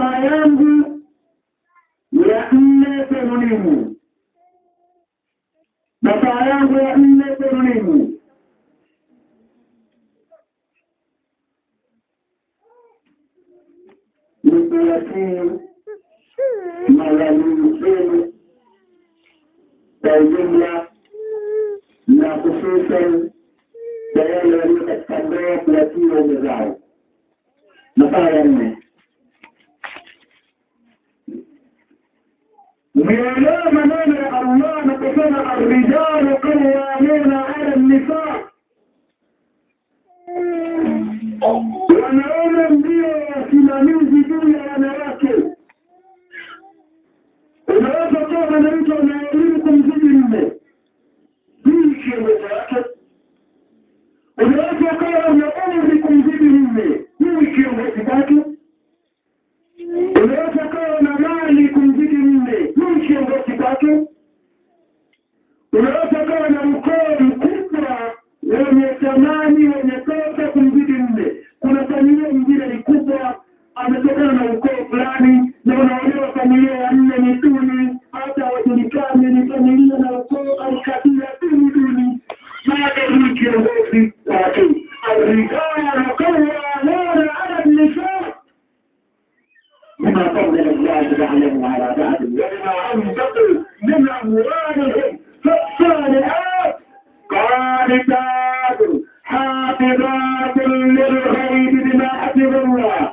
baba yangu ya nne Benunimu, baba yangu ya nne Benunimu. Nikiwatii mawalii zenu kwa ujumla na hususan kwa wale walio katika ndoa kuwatii waume zao. Masaa ya nne Mmeelewa maneno ya Allah anaposema arrijalu qawwamuna ala nisa, wanaume ndio wasimamizi juu ya wanawake. Unaweza kuwa mwanamke una elimu kumzidi mme, hii kiongozi wake. Unaweza ukawa una umri kumzidi mme, hii kiongozi wake. Unaweza ukawa na mali kumzidi mme, hii kiongozi wake. Unaweza ukawa na ukoo mkubwa wenye thamani wenye pesa kumzidi mme. Kuna familia nyingine ni kubwa, ametokana na ukoo fulani, na unaolewa familia ya nne ni duni, hata wajulikani ni familia na ukoo au kabila duni duni, bado ni kiongozi wake. Arrijalu qawwamuna ala nisa بما فضل الله بعضهم على بعض وبما انفقوا من اموالهم فالصالحات قانتات حافظات للغيب بما حفظ الله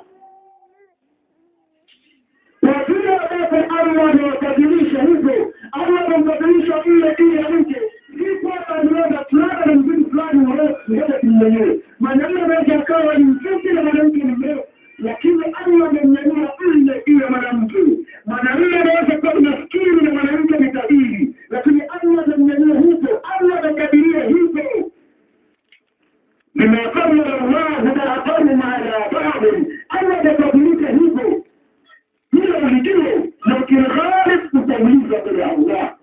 وكila ambapo Allah amewabadilisha hivyo, Allah amembadilisha mle juu ya mke, si kwamba niweza fulani na mzuri fulani mrefu, ngoja tumnyanyue. Mwanamume anaweza akawa ni mfupi na mwanamke ni mrefu, lakini Allah amemnyanyua mle juu ya mwanamke. Mwanamume anaweza kuwa maskini na mwanamke ni tajiri, lakini Allah amemnyanyua hivyo, Allah amekadiria hivyo. بما فضل الله بعضهم على بعض الله amebadilisha hivyo hilo ulijue na ukilghalifu utaulizwa mbele ya Allah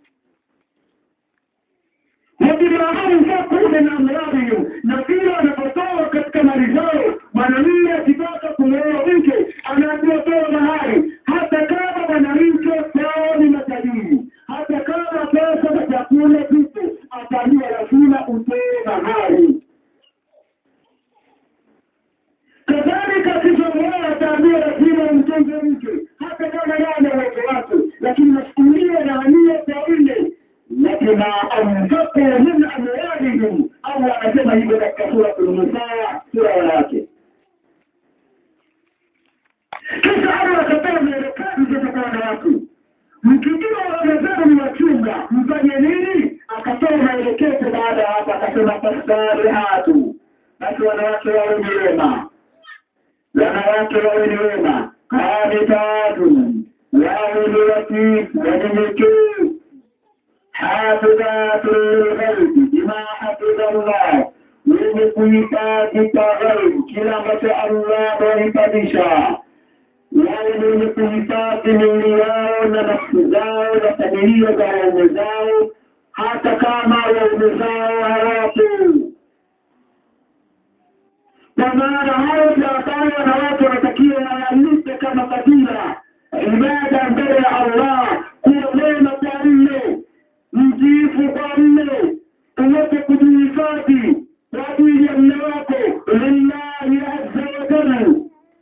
wabimaarufu min amwalihim na pia wanapotoa katika mali zao mwanamume akitaka kumwoa mke anaambiwa toa mahari hata kama mwanamke kwao ni matajiri hata kama pesa za chakula vipo ataambiwa lazima utoe mahari kadhalika akizomea ataambiwa lazima umtunze mke hata kama yeye ana uwezo wake lakini masukulia na ania kwa ile labima anfaku min amwalihim au anasema hivyo katika sura Nisaa sura ya wake kisha Allah akatoa maelekezo kutoka kwa wanawake mkijua wamezenu ni wachunga mfanye nini akatoa maelekezo baada ya hapa akasema fasalihatu basi wanawake wawe ni wema wanawake wawe ni wema qanitatun wawe ni watiifu wanyenyekevu hafidhatun lilghaibi bima hafidha Allah wenye kuhifadhi kwa ghaibu kila ambacho Allah amehifadhisha wale ni wenye kuhifadhi miili yao na nafsi zao na familia za waume zao hata kama waume zao hawapo kwa maana hayo ndio ambayo wanawake wanatakiwa wayalipe kama fadhila ibada mbele ya Allah kuwa mema kwa mme mtiifu kwa mme uweze kujihifadhi kwa ajili ya mme wako lillahi azza wa jalla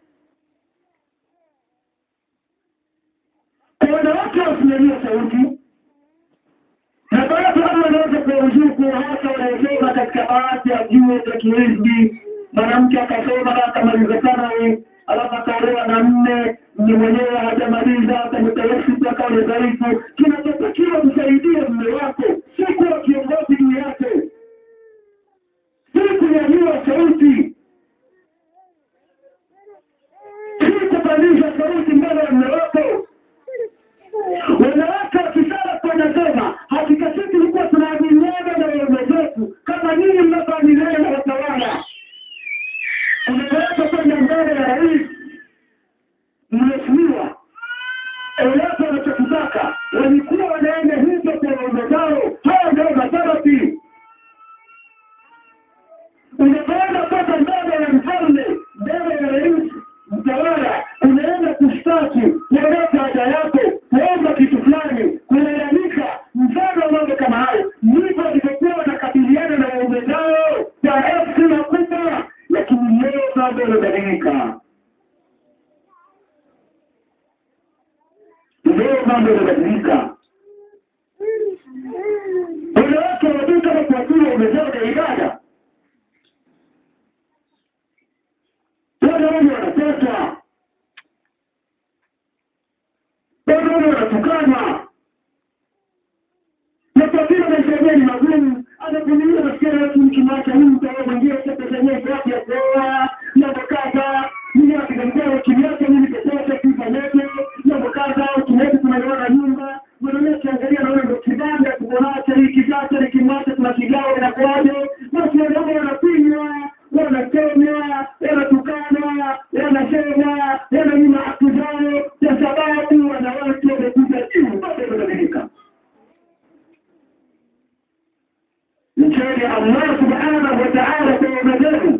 kwa wanawake wasimamia sauti na baadhi Allah anaweza kuwaruzuku hasa wanaosoma katika baadhi ya vyuo vya kihisbi mwanamke akasoma na akamaliza thanawi alafu akaolewa na mme mme mwenyewe hajamaliza akamtawasitu akawa ni dhaifu kinachotakiwa kusaidia mme wako si kuwa kiongozi juu yake si kunyanyua sauti si kupandisha sauti mbele ya mme wako wanawake wakisala wanasema hakika sisi tulikuwa tunaaminiana na waume zetu kama nyinyi mnavyoaminiana na watawala unapeleka kwenda mbele ya rais mheshimiwa eleza wanachokitaka walikuwa wanaenda hivyo kwa waume zao haya ndio masharati unapoenda kwenda mbele mambo yamebadilika. Leo mambo yamebadilika. Wanawake wajui kama kuajiri wamezao na ibada. Wanaume wanateswa, wanaume wanatukana, na kwa vile maisha yenyewe ni magumu, anavumilia nasikia watu mkimwacha huyu mtaoa mwingine, sasa pesa yenyewe iko wapi ya kuoa, mambo kadha, mimi napiga ukiniacha mimi pesa yote kuifanyaje, mambo kadha, ukiniacha tunaiona nyumba, mwanaume akiangalia naona ndo kibanda tuko nacho hiki sasa, nikimwacha tuna kigawa inakuwaje? Basi wanaume wanapinywa, wanachomwa, wanatukana, wanasema, wananyima haki zao, kwa sababu wanawake wamekuja juu, bado wamebadilika. mcheni Allah subhanahu wa ta'ala kwa wamezenu,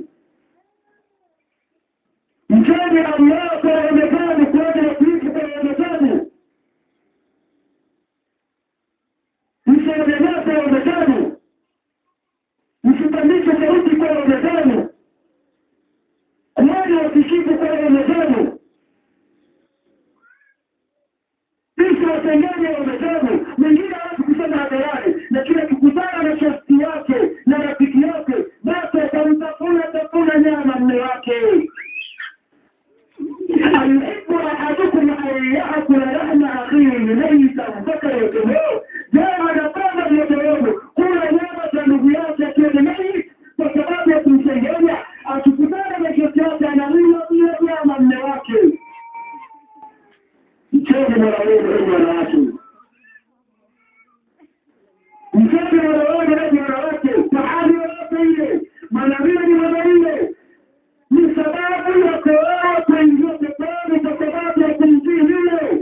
mcheni Allah kwa wamezenu, kuona wakiishi kwa wamezenu, msiogelea kwa wamezenu, msipandishe sauti kwa wamezenu, kuona wakishiku kwa wamezenu, kisha watengene wamezenu. Mwingine hawezi kusema hadharani, lakini akikutana na shosti yake na rafiki yake, basi atamtafuna tafuna nyama mme wake. ayuhibu ahadukum an yaakula lahma akhihi maitan fakarihtumuh, je, anapenda mmoja wenu kula nyama za ndugu yake akiwa ni maiti kwa sababu ya kumsengenya? Akikutana na shosti yake analima pia nyama mme wake. Mcheni mola wenu enyi wanawake mtoto wanawake na wanawake mahali yoyote ile mwanamke ni mwanaume ni sababu ya kuoa kuingia peponi kwa sababu ya kumtii yule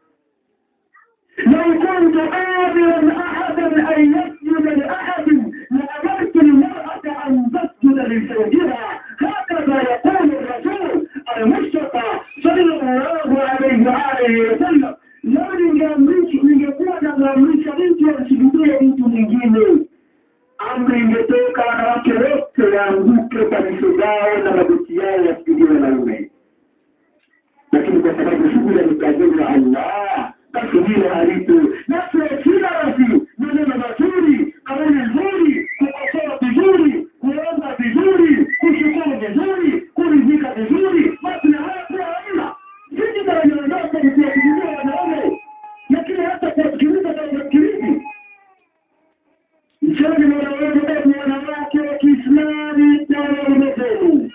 لو كنت آمرا أحدا أن يسجد لأحد لأمرت المرأة أن تسجد لزوجها هكذا يقول الرسول المصطفى صلى الله عليه وآله وسلم لو ningeamrisha ningekuwa namwamrisha mtu amsujudie mtu mwingine amri ingetoka wanawake wote waanguke kwa nyuso zao na magoti yao yasujudie wanaume lakini kwa sababu shughuli amekabili Allah basi hilo halipo nafsi ya kila basi maneno mazuri kauli nzuri kukosoa vizuri kuomba vizuri kushukuru vizuri kuridhika vizuri basi na haya pia hamna sisi tanaondoka ni kuwasikiliza wanaume lakini hata kuwasikiliza tawasikilizi mchoni mola wetu basi wanawake wa kiislami na wanaume zenu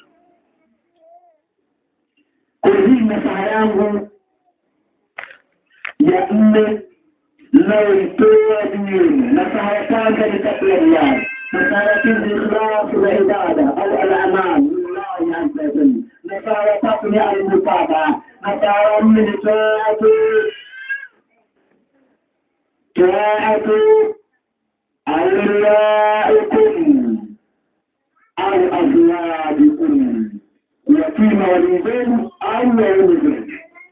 kwa hii nasaha yangu ya nne nayoitoa duniani. Nasaha ya kwanza ni kabla riyadh, nasaha ya pili ni ikhlasu za ibada au al-amal lillahi azza wa jalla, nasaha ya tatu ni al-mutaba, nasaha ya nne ni taatu taatu awliyaikum au azwajikum, kuwatima walii zenu au waume zenu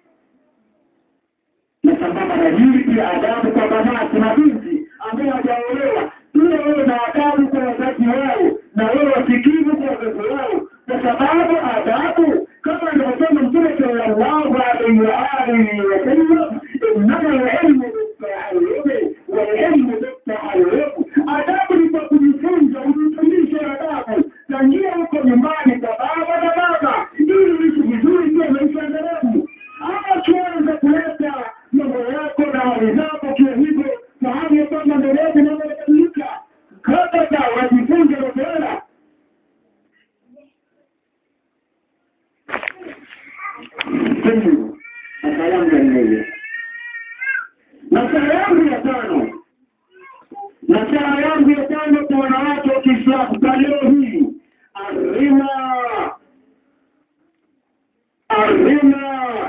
na sambamba na hili pia adabu kwa banati na binti ambaye hawajaolewa, pia wewe na adabu kwa wazazi wao, na wewe wasikivu kwa wazazi wao, kwa sababu adabu kama alivyosema Mtume sallallahu alaihi wa alihi wasallam, innama alilmu bittaalumi walilmu bittaalumi, adabu ni kwa kujifunza, ujifundishe adabu tangia huko nyumbani kwa baba na baba, ili uishi vizuri pia maisha endelevu. Ama ukianza kuleta mambo yako na hali zako kiwa hivyo, fahamu ya kwamba mbele yako mambo yanabadilika. Kabla wajifunze mazoea nasaha yangu ya nne. Nasaha yangu ya tano, nasaha yangu ya tano kwa wanawake wa Kiislamu kwa leo hii, arima arima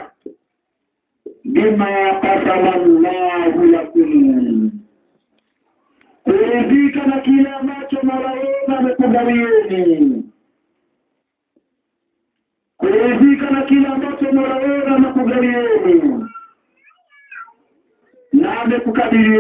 bima kasama Allahu lakum, kuridhika na kile ambacho Mola wenu amekubalieni, kuridhika na kile ambacho Mola wenu amekubalieni na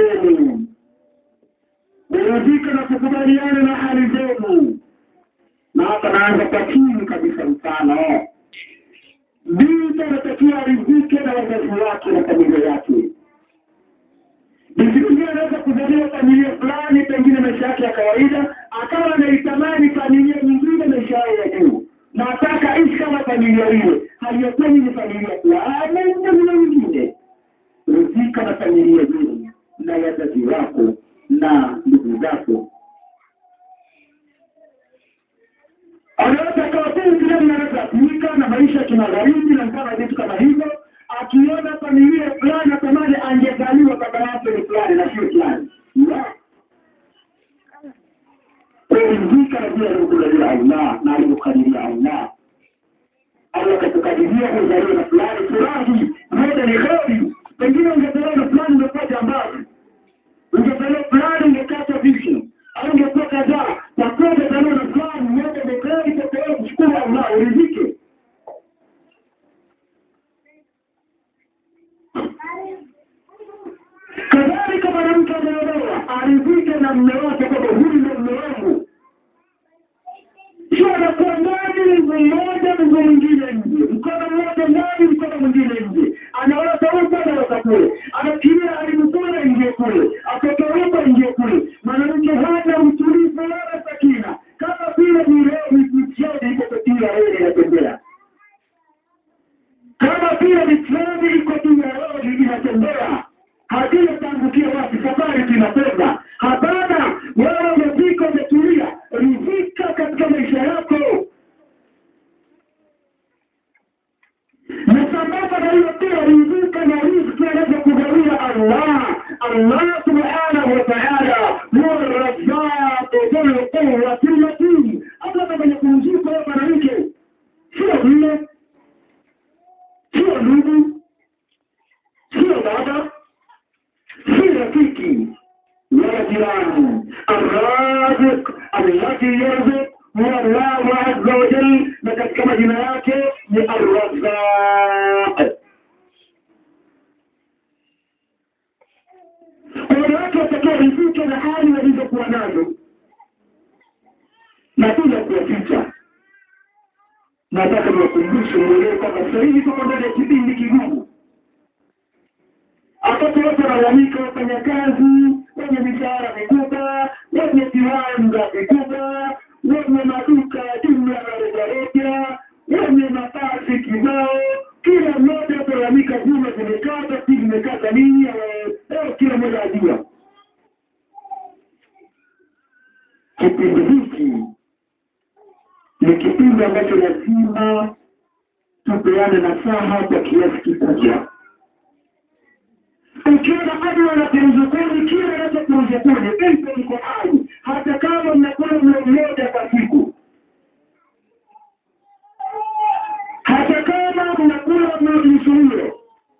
amekukadirieni, kuridhika na kukubaliana na hali zenu, na hapa naanza kwa chini kabisa mfano binti anatakiwa aridhike na wazazi wake na familia yake binti mwingine anaweza kuzaliwa familia fulani pengine maisha yake ya kawaida akawa anaitamani familia nyingine maisha yao ya juu na ataka ishi kama familia ile haiyakweli ni familia fulani na nyingine ridhika na familia yenu na wazazi wako na ndugu zako anaweza akawa binti leo anaweza kuika na maisha ya kimagharibi na mfano vitu kama hivyo akiona familia fulani atamani angezaliwa baba yake ni fulani na sio fulani kuridhika na vile alivyokulalia Allah na alivyokadiria Allah Allah katukadiria kuzaliwa na fulani furahi moja ni kheri pengine ungezaliwa na fulani ungekuwa jambazi ungezaliwa fulani ungekata vision au ungekuwa kadhaa kwa kuwa ungezaliwa na fulani moja ni kheri tokeo kushukuru Allah uridhike kadhalika mwanamke ameolewa aridhike na mme wake kwamba huyu ndio mme wangu sio anakuwa ndani mguu mmoja mguu mwingine nje mkono mmoja ndani mkono mwingine nje anaota huko anaota kule anafikiria alimkula ingie kule atoke huko ingie kule mwanamke hana utulivu wala sakina kama vile ni leo mitiani iko katika reli inatembea kama vile mitreni iko juu ya reli inatembea hakuna tangukia wapi safari tunakwenda hapana wewe umefika umetulia ridhika katika maisha yako na sambamba na hiyo pia ridhika na riziki anazokugawia allah allah subhanahu wa taala huwa razaqu dhul quwwati matin hata kwenye kumzika wewe mwanamke sio mme sio ndugu sio baba si rafiki wala jirani arraziq allati yarzuq huwa Allahu azza wa jal na katika majina yake ni arrazaq wanawake watakiwa rizike na hali walizokuwa nazo na bila kuwaficha nataka niwakumbushe mwelewe kwamba sasa hivi tuko ndani ya kipindi kigumu watoto wote wanalalamika wafanyakazi wenye mishahara mikubwa wenye viwanda vikubwa wenye maduka ya jumla na rejareja wenye mabasi kibao kila mmoja akalalamika vyuma vimekata si vimekata nini leo kila mmoja ajua kipindi hiki ni kipindi ambacho lazima tupeane nasaha kwa kiasi kikubwa ukiona adu anakuruzukuni kile anachokuruzukuni ipo iko hai hata kama mnakula mlo mmoja kwa siku hata kama mnakula mlo nusu mlo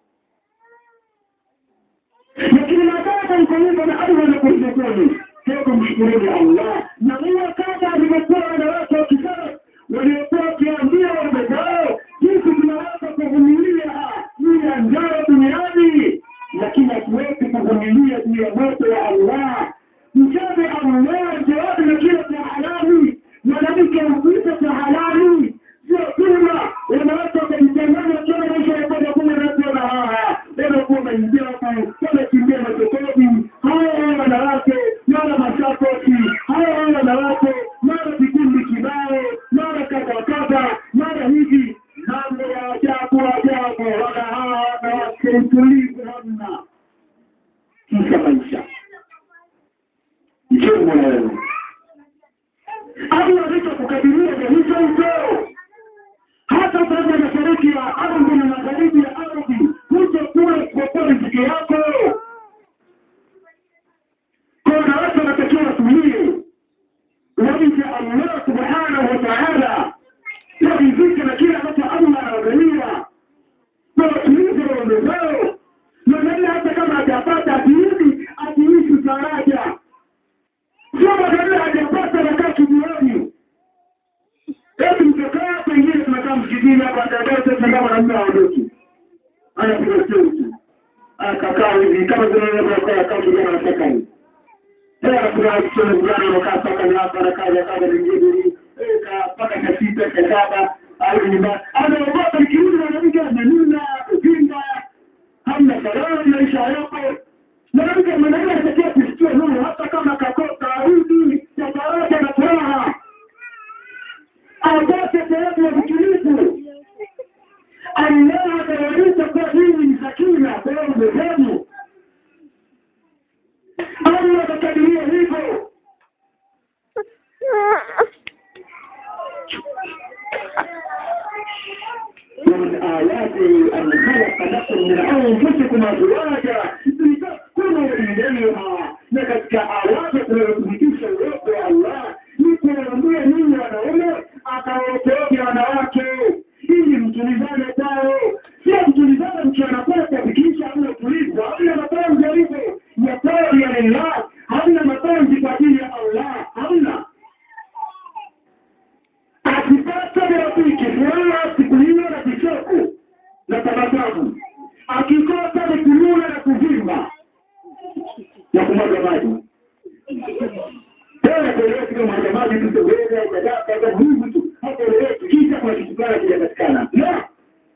lakini nataka iko hivyo na adu anakuruzukuni hebu mshukuruni allah na huwa kama alivyokuwa wanawake wa kisasa waliokuwa wakiambia waume zao jinsi tunaweza kuvumilia juu ya njaa duniani lakini hatuwezi kuvumilia juu ya moto wa Allah. Mchane Allah jawabu na kila cha halali, mwanamke upita cha halali, sio tuma wanawake wakajichanganya wakiwa maisha ya kwenda kule nakuona haha wanakuwa mainjabu wanakimbia masokoni, hawa wanawake mara masapoti, hawa wanawake mara vikundi kibao, mara kadha kadha, mara hivi mambo ya ajabu ajabu, wana hawa wanawake utulivu hamna kisha maisha njoo mola wenu Allah alichokukadiria ni hicho hicho hata upande wa mashariki ya ardhi na magharibi ya ardhi huko kule kuokoa riziki yako kwa wanawake wanatakiwa watulie wamche Allah subhanahu wa ta'ala warizike na kile ambacho Allah anawagalia na watulize waume zao mwanamume hata kama hajapata akirudi akiishi faraja sio mwanamume hajapata nakaa kijioni eti mtokaa pengine tumekaa msikitini hapa ndadete sanga mwanamume aondoki anapiga sauti akakaa hivi kama zinakaa kaa kijana anataka hivi Eh, anapiga sauti kijana anakaa saka ni hapa anakaa anakaa lingine hivi eh kaa mpaka saa sita saa saba au nyumbani anaogopa nikirudi mwanamke amenuna kuvimba hamna salama maisha yako mwanamke mwanamke anatakiwa kusikia nuru hata kama kakosa arudi ya faraja na furaha apate sehemu ya utulivu Allah ataonyesha kuwa hii ni sakina kwa umehemu Allah atakadiria hivyo ومن آياته أن خلق لكم من أنفسكم أزواجا لتسكنوا إليها na katika awati tunayothibitisha uwepo wa Allah ni kuwaambia ninyi wanaume akawaokoeni wanawake ili mtulizane kwao, sio mtulizane mchana kwake kuhakikisha hamna utulivu, hamna mapenzi yalivyo ya kweli ya lillah, hamna mapenzi kwa ajili ya Allah, hamna akipata rafiki furaha siku hiyo na kicheko na tabasamu, akikosa ni kununa na kuvimba na kumwaga maji. Tena kueleweki kama mwaga maji tu teweza jadaka za Mungu tu hapo eleweki, kisha kuna kitu fulani kijapatikana. La,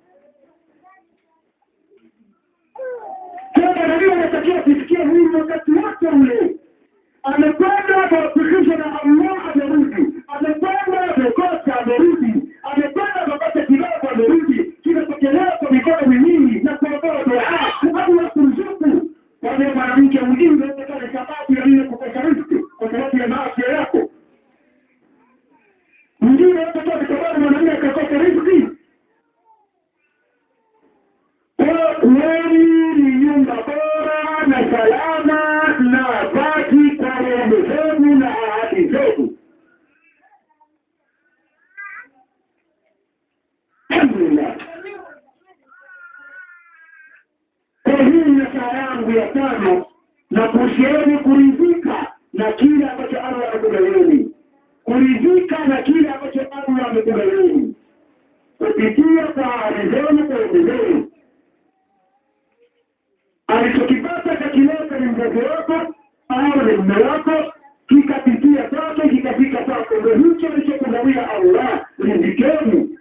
tena nabii anatakiwa kusikia hili wakati wote ule amekwenda kuhakikisha na Allah amerudi, amekwenda amekosa amerudi, amekwenda amepata kidogo amerudi, kinapokelewa kwa mikono miwili na kuondoa dua au ya kuruzuku. Wale mwanamke mwingine unaweza ni sababu ya ile kukosa riziki kwa sababu ya maasi yako. Mwingine unaweza kuwa ni sababu mwanamume akakosa riziki. Kwa kweli ni nyumba bora na salama na baki kwa waume zenu na ahadi zenu. Alhamdulillah. Kwa hii ni saa yangu ya tano na kuhusieni kuridhika na kile ambacho Allah amekugaweni, kuridhika na kile ambacho Allah amekugaweni kupitia kwa ahadi zenu kwa waume zenu alichokipata kakileta ni mzazi wako au ni mme wako, kikapitia kwake kikafika kwako, ndo hicho alichokugawia Allah. Rizikeni.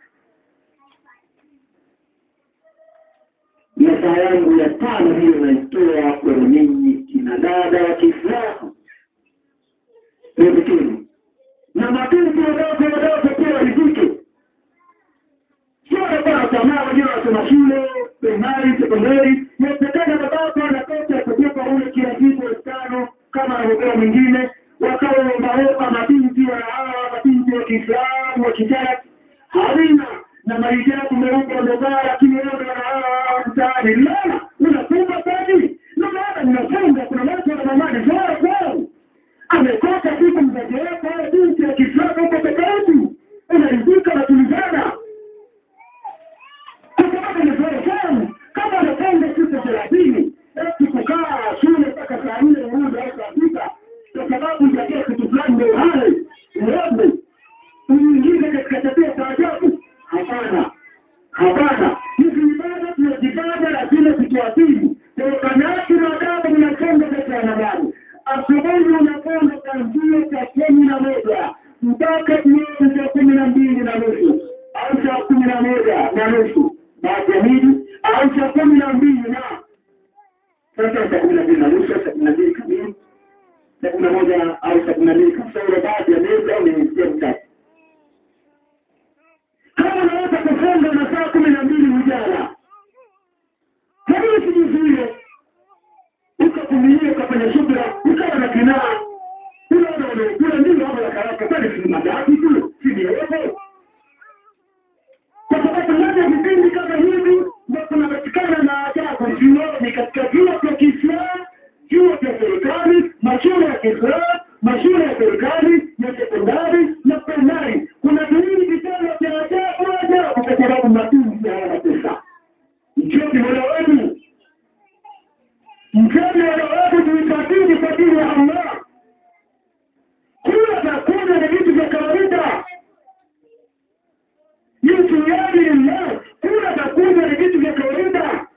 Na saa yangu ya tano hiyo naitoa kwenu ninyi kina dada wa Kiislamu, rizikeni na mabinti wadogo wadogo pia warizike sio wanakuwa tamaa wengine wanasoma shule primary sekondari inawezekana babako anatoka kutoka ule kila siku elfu tano kama anavyopewa mwingine wakawa waombaomba mabinti wa hawa mabinti wa kiislamu wa kitaki halina na mahijabu meupe wamevaa lakini wewe wana hawa mtaani la unafunga kweli na maana mnafunga kuna watu wana mamani zora kwao amekosa siku mzazi wako au binti ya kiislamu huko tofauti unaridhika natulizana kwa sababu ni fahamu kama anapenda siku thelathini eti kukaa shule mpaka saa nne urudi au saa sita kwa sababu itakia kitu fulani ndio hai uombe uingize katika tabia za ajabu hapana hapana hizi ibada tunazifanya lazima zituathiri tokanaji na adabu mnasonga kati ya wanadamu asubuhi unakwenda kuanzia saa kumi na moja mpaka jioni saa kumi na mbili na nusu au saa kumi na moja na nusu baada ya miji au saa kumi na mbili na sasa saa kumi na mbili na nusu saa kumi na mbili kamili saa kumi na moja au saa kumi na mbili kasoro baadhi ya miezi au ni sehemu tatu kama unaweza kufunga na saa kumi na mbili ujala lakini sijizuie ukavumilia ukafanya subira ukawa na kinaa unaona unaokula ndio hapo la karaka kwani si madaki tu si miogo kwa sababu ndani ya vipindi kama hivi ndio kunapatikana na ajabu vioni katika vyuo vya Kiislamu, vyuo vya serikali, mashule ya Kiislamu, mashule ya serikali ya sekondari na primary. Kuna viwili vitendo vya ajabu ajabu, kwa sababu matunzi hayana pesa. Mcheni mola wenu, mcheni mola wenu, tuifatini kwa ajili ya Allah. Kula na kunywa ni vitu vya kawaida Yesu yali lillah, kula na kunywa ni vitu vya kawaida.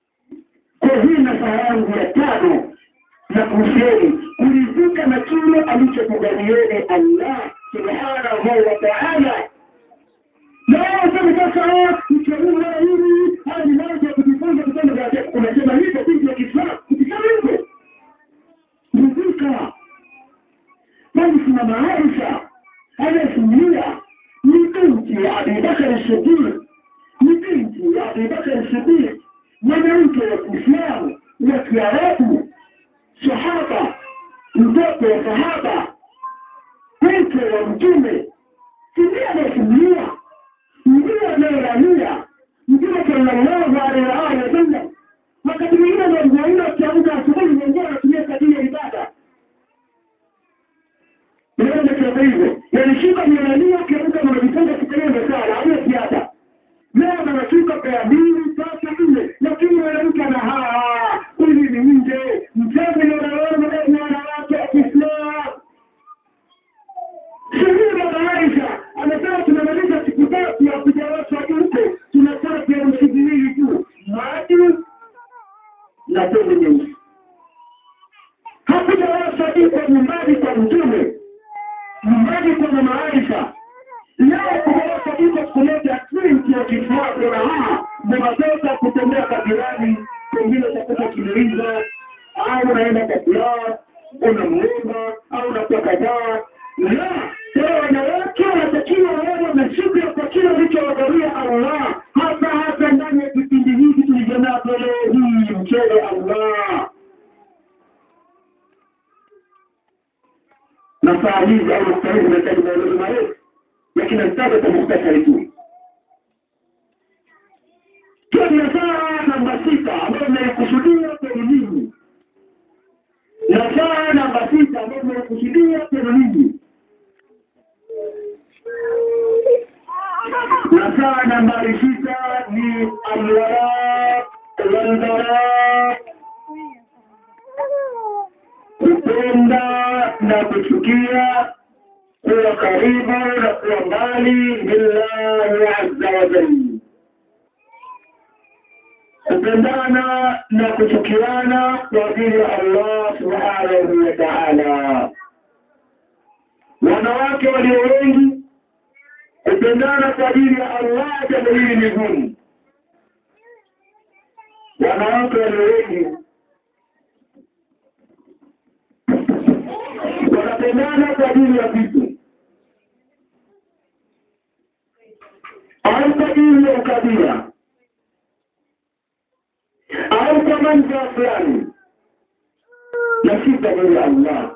Kwa hii na saa yangu ya tano na kusheni kuridhika na kile alichokujalieni Allah subhanahu wa ta'ala. Na wao sasa sasa uchaguzi hili haya ni mambo ya kujifunza vitendo vya ajabu. Unasema hivyo binti ya Kiislamu, ukisema hivyo rizika bali kuna maarifa anayesimulia ni binti ya Abubakar Siddiq, ni binti ya Abubakar Siddiq, mwanamke wa Kiislamu wa Kiarabu, sahaba, mtoto wa sahaba, mke wa Mtume, ndiye anayesimulia, ndiye anayelalia Mtume sallallahu alaihi wa alihi wasallam. Wakati mwingine ndio akiamka asubuhi, mwenyewe anatumia kadiri ya ibada Unaenda kiasi hivyo. Yalishuka mianania ukiamka unajifunza kutegemea sana, hauna ziada. Leo anashuka kwa mbili, tatu, nne, lakini mwanamke ana haa, huyu ni nje, mchezo ni wanawake na wanawake wa Kiislamu. Sheria ya Aisha anasema tunamaliza siku tatu ya kujawasha huko, tunafaa virusi viwili tu, maji na tende nyeusi. Hakujawasha huko nyumbani kwa Mtume nyumbani kwa mama Aisha. Leo kuoa iko kuleta twinki ya Kiislamu na haa mnatoka kutembea kabirani, pengine utakuta kimiliza au unaenda kwa fulaa unamuomba au unatoka daa la sasa, wanawake wanatakiwa wawe na shukra kwa kile alichowagalia Allah, hasa hasa ndani ya kipindi hiki tulijonavyo leo hii, mchele Allah na saa hizi au nukta hizi zinahitaji maelezo marefu, lakini nitaja kwa muhtasari tu. Hiyo ni saa namba sita ambayo inaikusudia kwenu ninyi, na saa namba sita ambayo inaikusudia kwenu ninyi, na saa nambari sita ni alwala walbara kupenda na kuchukia, kuwa karibu na kuwa mbali billahi azza wa jalla, kupendana na kuchukiana kwa ajili ya Allah subhanahu wa ta'ala. Wanawake walio wengi kupendana kwa ajili ya Allah, jambo hili ni gumu. Wanawake walio wengi wanapendana kwa ajili ya vitu au kwa ajili ya ukabila au kwa manufaa fulani, na si kwa ajili ya Allah.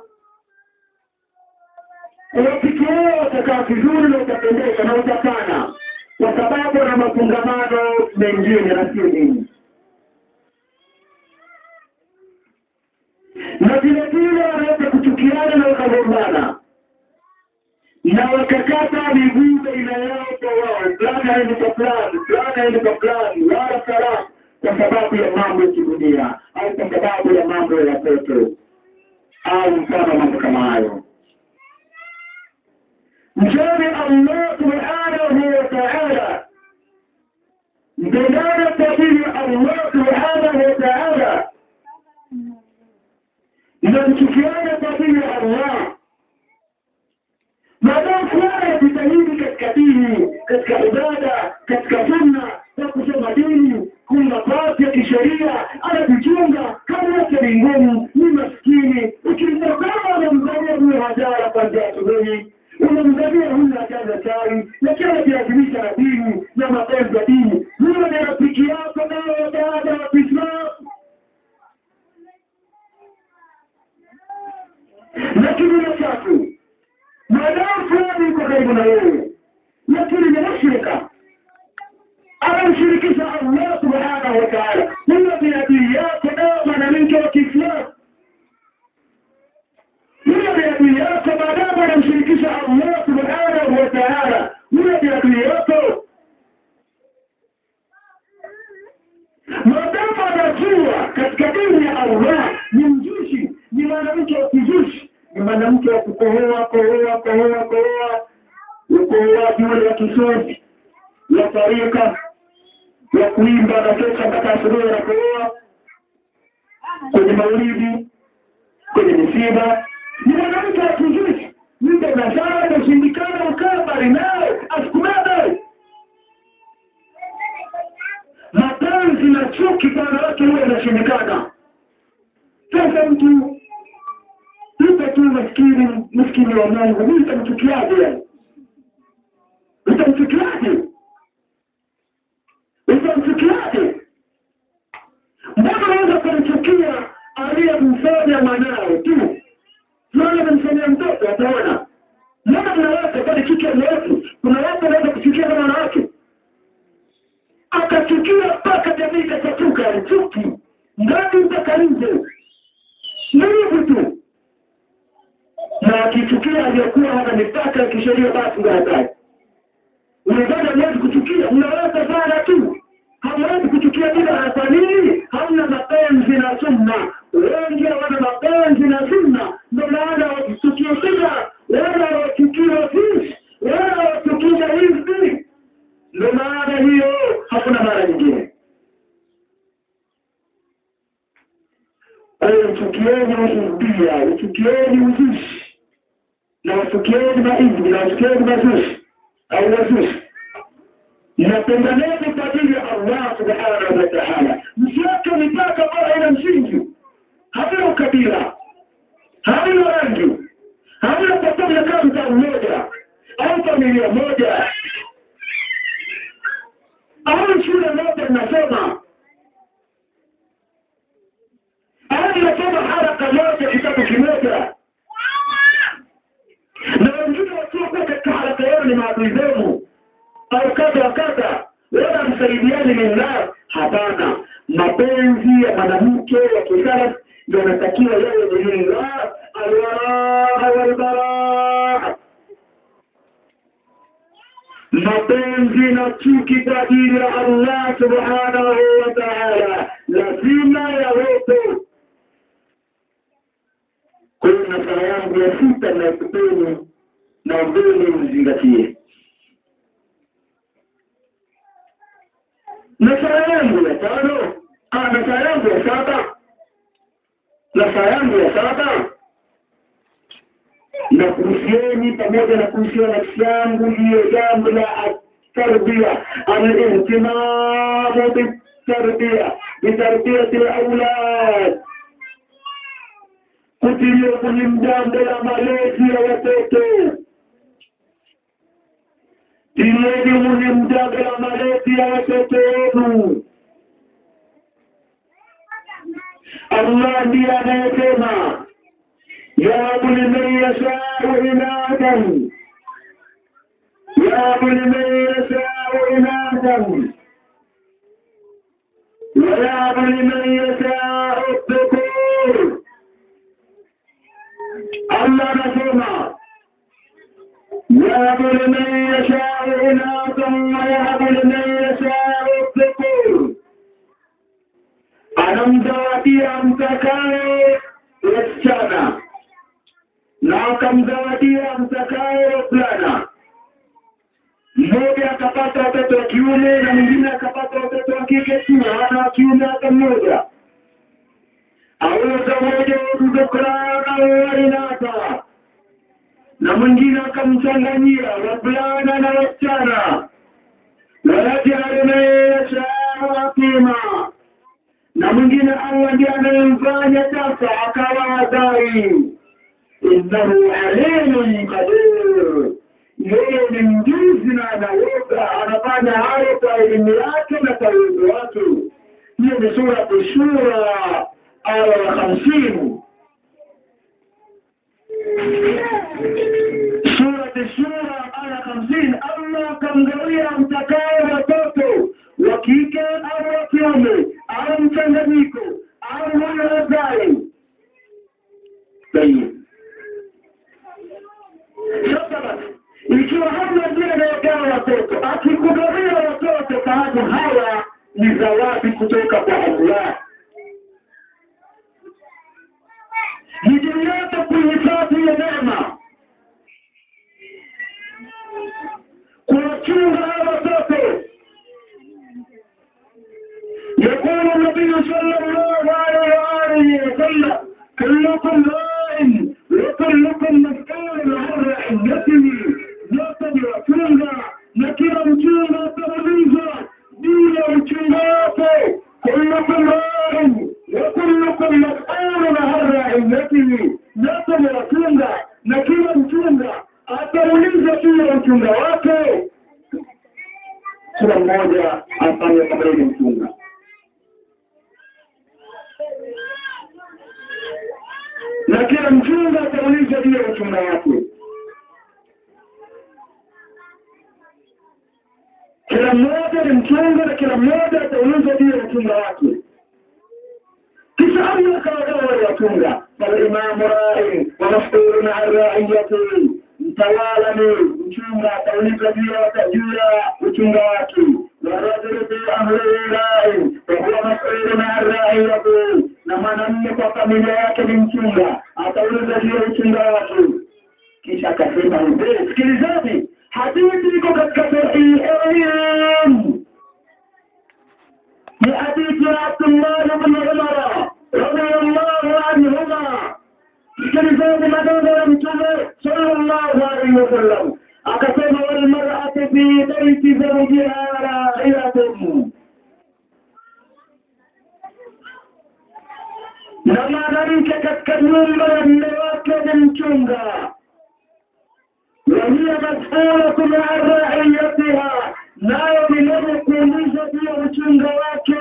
Urafiki wao utakaa vizuri na utapendeza na utapana, kwa sababu na mafungamano mengine na sio nini na vile vile wanaweza kuchukiana na wakagombana na wakakata miguu baina yao kwa wao, fulani aende kwa fulani, fulani aende kwa fulani, wala salamu, kwa sababu ya mambo ya kidunia au kwa sababu ya mambo ya watoto au mfano mambo kama hayo. Mcheni Allah subhanahu wa ta'ala, mpendane kwa ajili ya Allah subhanahu wa ta'ala mnamchukiana kwa ajili ya Allah. Maadamu fulani ajitahidi katika dini, katika ibada, katika sunna, kwa kusoma dini, kuna nafasi ya kisheria, anajichunga, kama yake ni ngumu, ni maskini. Ukimtazama unamzania huyo hajara kwanzia asubuhi, unamzania huyu hajaza chai, lakini anajilazimisha na dini na mapenzi ya dini. Huyo ni rafiki yako nayo dada wa Kiislamu. lakini la tatu, maadamu fulani yuko karibu na wewe, lakini ni mushrika, anamshirikisha Allah subhanahu wa ta'ala, huyo ni adui yako na mwanamke wa Kiislamu. Huyo ni adui yako maadamu anamshirikisha Allah subhanahu wa ta'ala, huyo ni adui yako maadamu anajua katika dini ya Allah ni mjushi, ni mwanamke wa kijushi ni mwanamke wa kukohoa kohoa kohoa kohoa, ukohoaji ule wa kisosi wa tarika wa kuimba na kesha mpaka asubuhi na kohoa kwenye maulidi, kwenye misiba, ni mwanamke wa kizushi mpe nazara utashindikana ukaa mbali naye asikumebe mapenzi na chuki kwa wanawake huwa inashindikana sasa mtu yupo tu maskini maskini wa mungu mi utamchukiaje yani utamchukiaje utamchukiaje mbona unaweza kumchukia aliyemfanya mwanawe tu tunaona amemfanyia mtoto ataona mbona mnawake kwani chuki mrefu kuna watu wanaweza kuchukia kama wanawake akachukia mpaka jamii ikachafuka chuki ndani mpaka nje ni hivyo tu na akichukia aliyokuwa hana mipaka ya kisheria basi ndo hatari unadhani hamwezi kuchukia mnaweza sana tu hamwezi kuchukia bila kwa nini hamna mapenzi na sunna wengi hawana mapenzi na sunna ndo maana wakichukia bida wala wachukia fish wala wachukia hivi ndo maana hiyo hakuna mara nyingine kwa hiyo uchukieni usudia uchukieni uzushi na wachukieni mahivi na wachukieni mazushi au wazushi mnapendaneni kwa ajili ya Allah subhanahu wa ta'ala msiweke mipaka ambayo haina msingi havina ukabila havina rangi havina kwa sababu ya kazi za mmoja au familia moja au shule moja mnasoma au mnasoma haraka moja kitabu kimoja na wengine wasiokuwa katika haraka yao ni maadui zenu au kadha wa kadha wala msaidiani lillah hapana mapenzi ya mwanamke wa kisalaf ndio anatakiwa yawe ni lillah alwaraha walbaraa mapenzi na chuki kwa ajili ya Allah subhanahu wa ta'ala lazima yawepo kwa hiyo nasaha yangu ya sita naikupeni naombeni mzingatie nasaha yangu ya tano ah, nasaha yangu ya saba nasaha yangu ya saba na kuhusieni pamoja na kuhusiana nafsi yangu hiyo jambo la tarbia alihtimamu bitarbia bitarbiyati laulad kutilia kwenye jambo la malezi ya watoto tilieni kwenye jambo la malezi ya watoto wenu Allah ndiye anayesema يهب لمن يشاء إناثا يهب لمن يشاء إناثا ويهب لمن يشاء الذكور الله نسمع يهب لمن يشاء إناثا ويهب لمن يشاء الذكور anamzawadia mtakaye wasichana na akamzawadia mtakaye wavulana mmoja akapata watoto wa kiume na mwingine akapata watoto wa kike tu wana wa kiume hata mmoja auza moja dhukrana wainatha na mwingine akamchanganyia wavulana na wasichana wayajalu man yashau akima na mwingine Allah ndiye anayemfanya sasa akawa adai innahu alimun qadir yeye ni mjuzi na anaweza anafanya hayo kwa elimu yake na kwa uwezo wake hiyo ni sura shura aya ya hamsini surati shura aya hamsini allah akamgawia mtakaye watoto wa kike au wa kiume au mchanganyiko au huyo wazai sasa basi ikiwa hamna njia inayogawa watoto akikugawia watoto fahamu hawa ni zawadi kutoka kwa allah ni juu yetu kuihifadhi hiyo neema kuwachunga hawa watoto يقول النبي صلى الله عليه وآله وسلم كلكم راع وكل kila mmoja afanye kama yeye ni mchunga. Na kila mchunga ataulizwa juu ya uchunga wake. Kila mmoja ni mchunga na kila mmoja ataulizwa juu ya uchunga wake. kisha Allah akawagawa wale wachunga falimamu rai wa mas'ulun an raiyati mtawala ni mchunga ataulizwa juu ya juu ya uchunga wake warajulu fi amrihi rai wa huwa mas'ulun an raiyati na mwanamume kwa familia yake ni mchunga ataulizwa juu ya uchunga wake kisha akasema hivi sikilizeni hadithi iko katika sahihain في حديث عبد الله بن عمر رضي الله عنهما كلمات مدونة المتوبة صلى الله عليه وسلم أقسم والمرأة في بيت زوجها راعية na mwanamke katika nyumba ya mme wake ni mchunga wahiya mas'ulatun an raiyatiha nayo ni mwenye kuulizwa juu ya uchunga wake.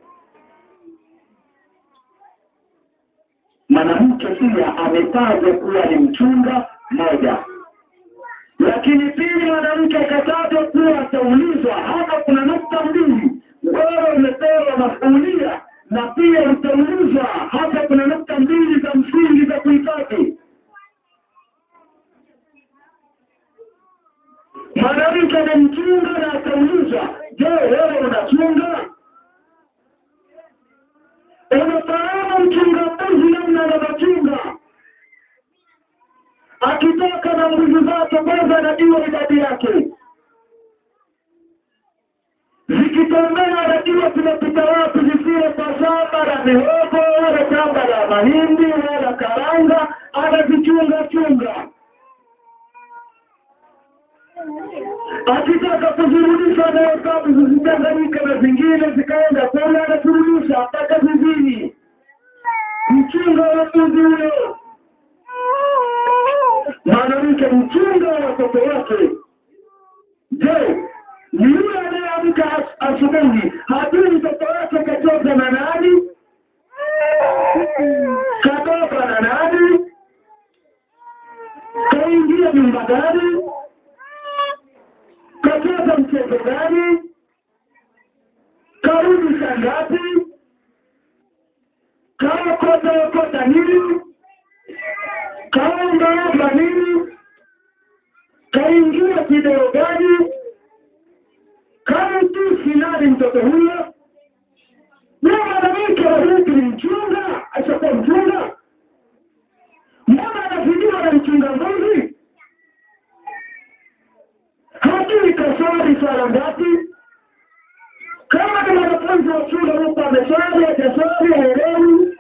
Mwanamke pia ametajwa kuwa ni mchunga moja, lakini pili mwanamke akatajwa kuwa ataulizwa. Hapa kuna nukta mbili, wewe umepewa masuulia na pia utaulizwa. Hapa kuna nukta mbili za msingi za kuhifadhi. mwanamke ni mchunga na ataulizwa, je, wewe unachunga? Unafahamu mchunga mbuzi namna anavyochunga? Akitoka na mbuzi zake, kwanza anajua idadi yake, zikitembea anajua zinapita wapi, zisiwe kwa shamba la mihogo wala shamba la mahindi wala karanga, anazichunga chunga akitaka kuzirudisha na hesabu zisichanganyike na zingine zikaenda kule, anazirudisha mpaka zizini. Mchunga wa mbuzi huyo, mwanamke mchunga wa watoto wake. Je, ni yule anayeamka asubuhi hajui mtoto wake katoka na nani, katoka na nani, kaingia nyumba gani kacheza mchezo gani, karudi saa ngapi, kaokota okota nini, kaombaomba nini, kaingia kideo gani, kamtusi nani mtoto huyo? Na mwanamke wa huku ni mchunga, ashakuwa mchunga, mbona anafidiwa na mchunga mbuzi? hajui kaswali swala ngapi. Kama ni mwanafunzi wa shule huko ameswali, hajaswali, haelewi,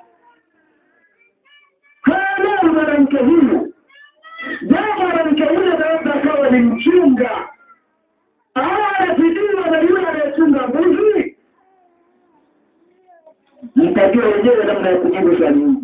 haelewi mwanamke huyu. Je, mwanamke huyu anaweza akawa ni mchunga au anafidiwa na yule anayechunga mbuzi? Mtajua wenyewe namna ya kujibu swali hili.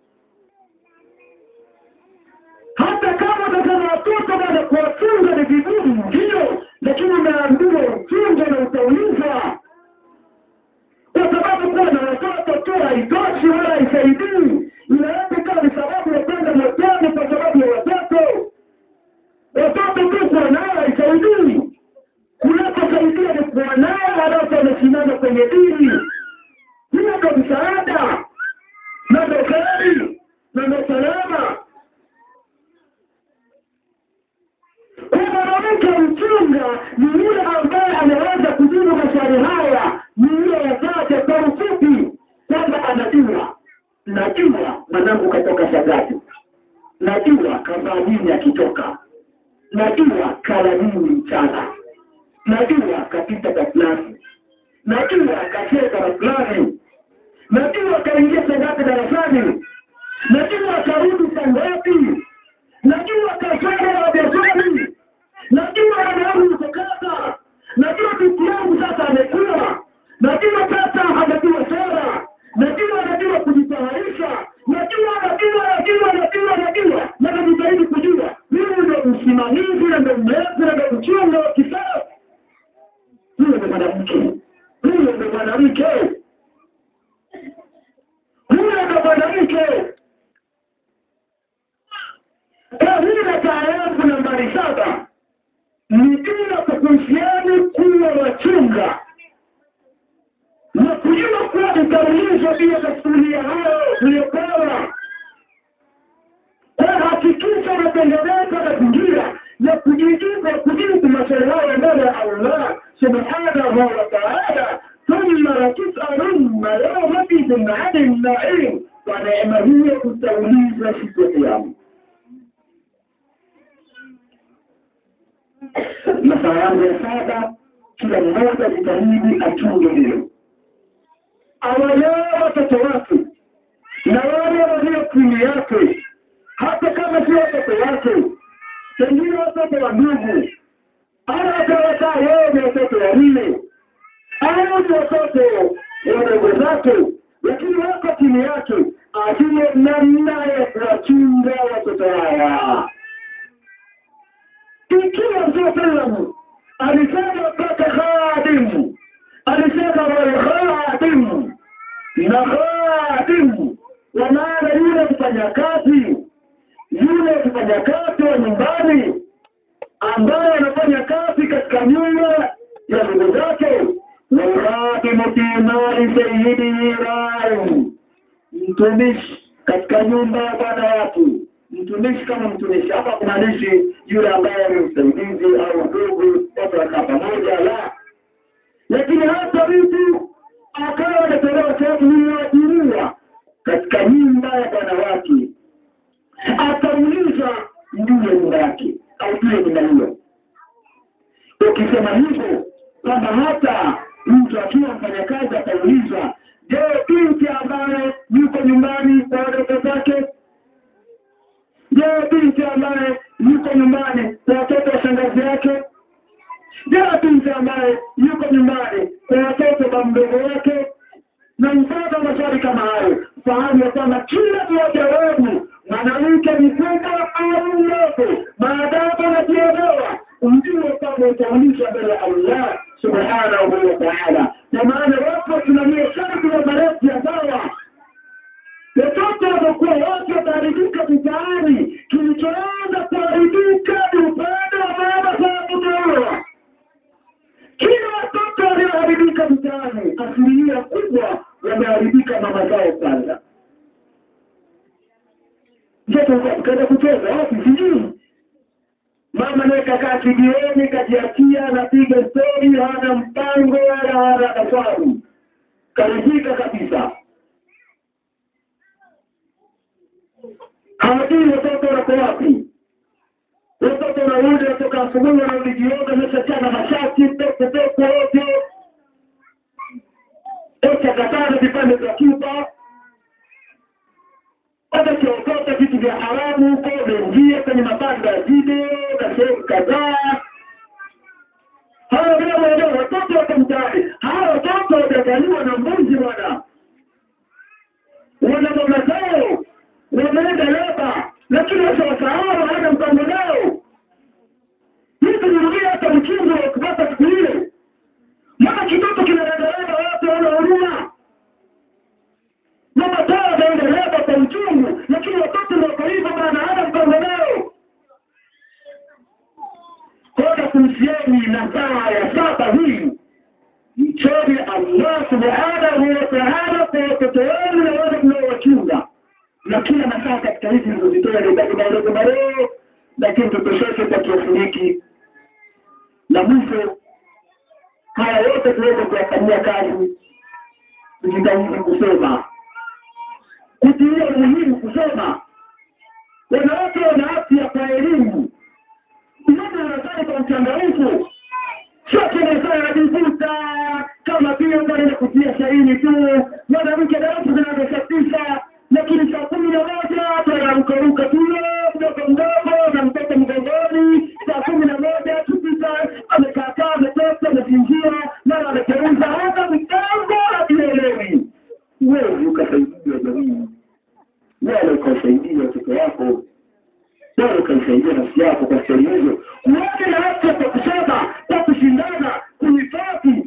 hata kama unataka watoto bado kuwafunga ni vigumu, ndio, lakini umeambiwa uchunge na utaulizwa, kwa sababu kuwa na watoto tu haitoshi wala haisaidii. Inaweza ikawa ni sababu ya kwenda motoni kwa sababu ya watoto. Watoto tu kuwa nao haisaidii, kunakosaidia ni kuwa nao halafu wamesimama kwenye dini. Hiyo ndo msaada na ndo kheri na ndo salama. Kwa mwanamke mchunga ni yule ambaye anaweza kujibu maswali haya, ni yule yatate kwa ufupi, kwamba anajua, najua mwanangu katoka shagati, najua kavaa nini akitoka, najua kala nini mchana, najua kapita kwa fulani, najua kacheza na fulani, najua kaingia shagati darasani, najua karudi saa ngapi, najua kafanya na biashara najua wanaume kukata, najua binti yangu sasa amekuwa, najua sasa anajua sera, najua anajua kujitayarisha, najua najua najua najua najua, na najitahidi kujua. Mimi ndo msimamizi na ndo mlezi na ndo mchunga wa kisasa. huyo ni mwanamke huyo ni mwanamke huyo ni mwanamke Kahina taarafu nambari saba ni bila kukuhusiani kuwa wachunga na kujua kuwa utaulizwa juu ya masulia hayo uliyopewa. Kwa hakikisha unatengeneza mazingira ya kujijibu kujibu maswali hayo mbele ya Allah subhanahu wa ta'ala, thumma latusalunna yawmaidhin ani naim, kwa neema hiyo utaulizwa siku ya Kiyama. masaa yangu ya saba, kila mmoja jitahidi achunge hilo, awalee watoto wake na wale walio chini yake, hata kama si watoto wake, pengine watoto wa ndugu, au atawataa yeye ni watoto wawili au ni watoto wadogo zake, lakini wako chini yake, ajue namna ya kuwachunga watoto hawa ikiwa Mtume sallam alisema mpaka khadimu, alisema walkhadimu na khadimu, kwa maana yule mfanyakazi, yule mfanyakazi wa nyumbani ambaye anafanya kazi katika nyumba ya ndugu zake, walkhadimu fi mali sayyidihi rain, mtumishi katika nyumba ya bwana watu mtumishi kama mtumishi hapa kumaanishi yule ambaye ni msaidizi au ndugu, watu wakaa pamoja, la. Lakini hata mtu akawa anatolewa sehemu iliyoajiriwa katika nyumba ya bwana wake, ataulizwa ndiye nyumba yake au ndiye nyumba hiyo. Ukisema hivyo kwamba hata mtu akiwa mfanyakazi ataulizwa, je, binti ambaye yuko nyumbani kwa wadogo zake Je, binti ambaye yuko nyumbani kwa watoto wa shangazi yake? Je, binti ambaye yuko nyumbani kwa watoto wa mdogo wake? Na mfano maswali kama hayo, fahamu ya kwamba kila mmoja wenu, mwanamke mkubwa au mdogo, maadamu anajielewa, ujue kwamba utaulizwa mbele ya Allah subhanahu wa ta'ala. Kwa maana wapo tunalia sharti ya marefu ya dawa watoto wamekuwa wote wataharibika mitaani. Kilichoanza kuharibika ni upande wa mama za kutoa. Kila watoto walioharibika mitaani, asilimia kubwa wameharibika mama zao kwanza. Mtoto kaenda kucheza wapi? Sijui mama naye kakaa kijioni, kajiachia, anapiga stori, hana mpango wala hana dafaru, karidhika kabisa. hawajui watoto wako wapi. Watoto wanarudi watoka asubuhi, wanarudi jioni, wameshachana mashati pepe pepe wote, ocha katana vipande vya kipa, watakiokota vitu vya haramu huko, wameingia kwenye mabanda ya video na sehemu kadhaa. Hawa vile waelewa, watoto wako mtaani. Hawa watoto wajazaliwa na mbuzi bwana, wana mama zao wameenda leba, lakini sasa wasahau hana mpango nao. Mtu nirudia hata mchungu wa kupata siku ile, mama kitoto kinaendelea, watu wana huruma. Mama taa anaenda leba kwa uchungu, lakini watoto ndio kwa hivyo bana, hana mpango nao. Kona kuhusiani na saa ya saba hii mchoni Allah subhanahu wa ta'ala kwa watoto wenu na wale mnaowachunga na kila masaa katika hizi nilizozitoa ni bado madogo madogo, lakini tutosheke kwa kiasi hiki. Na mwisho, haya yote tuweze kuyafanyia kazi, tujitahidi kusoma, kutilia umuhimu kusoma. Wanawake wana afya kwa elimu, mmoja anazali kwa mchangamfu, sio kile anajivuta kama vile anaenda kutia saini tu, mwanamke darasa zinazosafisha lakini saa kumi na moja tunarukaruka tuyo mdogo mdogo na mtoto mgongoni. Saa kumi na moja tupita, amekaakaa ametoka amesinzia, mara amegeuza, hata mtango hatuelewi. Wewe ukasaidia jamii, wewe ukasaidia watoto wako, wewe ukaisaidia nafsi yako kwa sehemu hizo, uone na afya kwa kusoma, kwa kushindana, kuhifadhi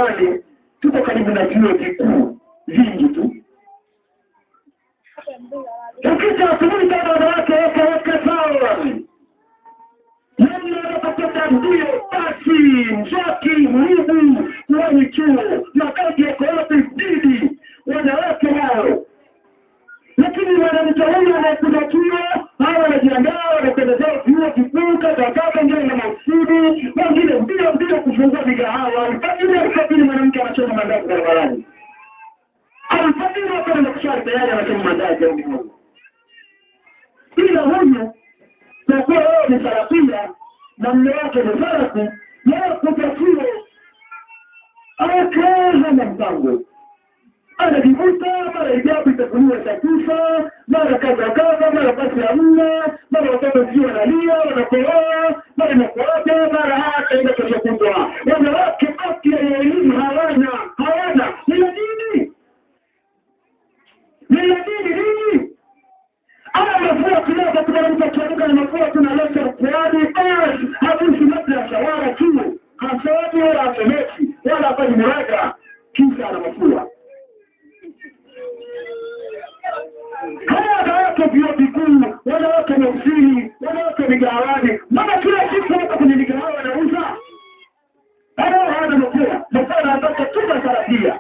Ramadhani tuko karibu na vyuo vikuu vingi tu. Ukija asubuhi kama wanawake weka weka sawa namna wanapopata ndio basi mzaki muhimu kuwani chuo makazi yako yote didi wanawake hao lakini mwanamke huyu anayekuja chuo hawa wanajiandaa wanakwenda zao vyuo vikuu kadakaka wengine na mausudi wengine mbio mbio kufungua migahawa alfajiri alfajiri mwanamke anachoma mandazi barabarani alfajiri wakwenda kuswali tayari anachoma mandazi au mikono ila huyu kwa kuwa wewe ni sarafia na mme wake ni sarafi yeye kuja chuo akaa hana mpango anajivuta mara ijabu itafuliwa chakufa mara kadha kadha mara basi hamna mara watoto sijui wanalia wanakohoa mara inakuaja mara hataenda kesho kutwa wanawake afya ya elimu hawana hawana ni la dini ni la dini nini aya mafua kidogo kuna mtu akiamka na mafua tunaleta ukuani basi habusi madrasa wala chuo hasomi wala asomeki wala hafanyi muraja kisa ana mafua hawa wanawake vyuo vikuu wanawake mausili wanawake migawani mbona kila siku hapa kwenye migahawa wanauza hawa hawana mafua mafua anataka tuna tarajia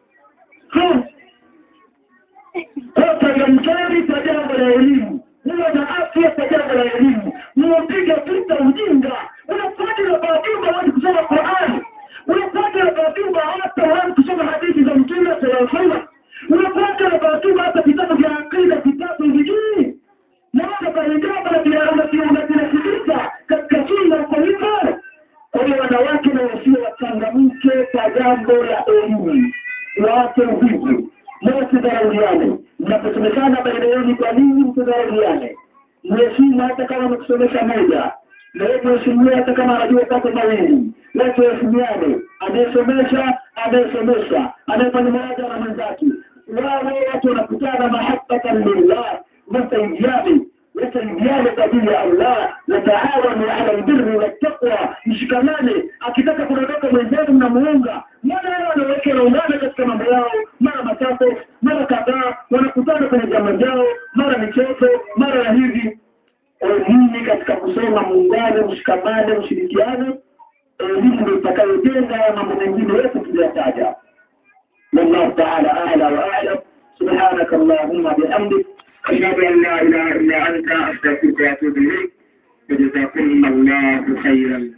changamkeni kwa jambo la elimu huwa na afya kwa jambo la elimu muwapiga vita ujinga unafuata na baaduma wani kusoma qurani unafuata na baaduma hata wani kusoma hadithi za mtume sallallahu alaihi wasallam unafuata na baaduma hata vitabu vya akida vitabu vijui naona kaigamba na vinasikiza katika sunna uko hivyo kwa hiyo wanawake na wasio wachangamke kwa jambo la elimu waache uvivu msidharauliane mnaposomeshana baina yenu kwa nini msidharauliane mheshimu hata kama amekusomesha moja na wewe mheshimiwa hata kama anajua pako mawili watu waheshimiane anayesomesha anayesomesha anayefanya mmoja na mwenzake wawe watu wanakutana mahabbatan lillah wasaidiane wasaidiane kwa ajili ya Allah wataawanu ala albirri wattaqwa mshikamane akitaka kuondoka mwenzenu mnamuunga mara wao wanawake wanaungana katika mambo yao mara matatu mara kadhaa wanakutana kwenye vyama vyao mara michezo mara ya hivi elimu katika kusoma muungane mshikamane mshirikiane elimu ndio itakayojenga haya mambo mengine yote tuliyataja والله تعالى أعلى وأعلم سبحانك اللهم بحمدك أشهد أن لا إله إلا أنت أستغفرك وأتوب إليك وجزاكم الله خيرا